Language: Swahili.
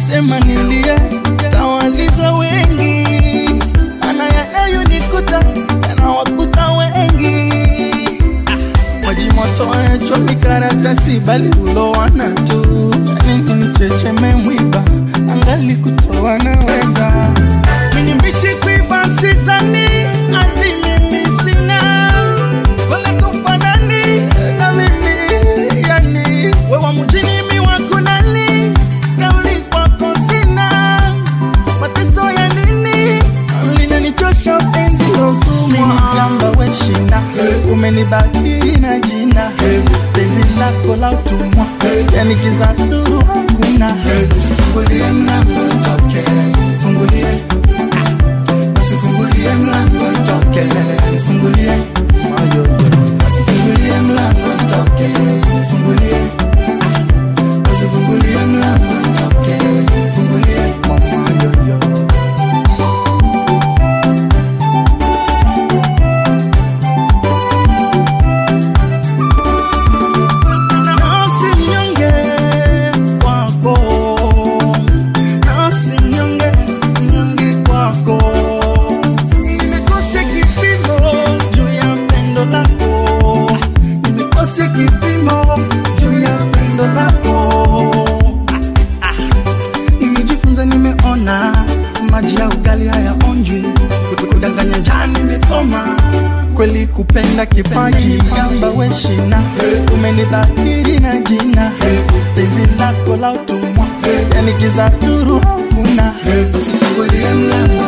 nikisema nilie tawaliza wengi, ana yanayonikuta yanawakuta wengi. Maji moto hayachomi karatasi, bali hulowana tu. Nini nichecheme mwiba, angali kutoa naweza. Mini mbichi kuiva sizani, hadi mimi sina wala kufanani na mimi yani, wewa mjini mi wakulani, kauli kwako sina mateso ya nini linanichosha penzi lotumeniamba weshinda umenibadili na jina penzi lako la utumwa yani kiza nuru hakuna fungulie mlango nitoke fungulie usifungulie mlango nitoke fungulie moyo usifungulie mlango nitoke fungulie usifungulie mlango nitoke fungulie moyo yo nafsi mnyonge kwako, nafsi mnyonge mnyonge kwako, nimekosa kipimo juu ya pendo lako, nimekosa kipimo juu ya pendo lako. Nimejifunza, nimeona maji ya ugali hayaonjwi, kudanganya njaa nimekoma kweli kupenda kipaji gamba weshina umenibadili na jina penzi lako la utumwa yani kiza nuru hakuna usifungulie mlango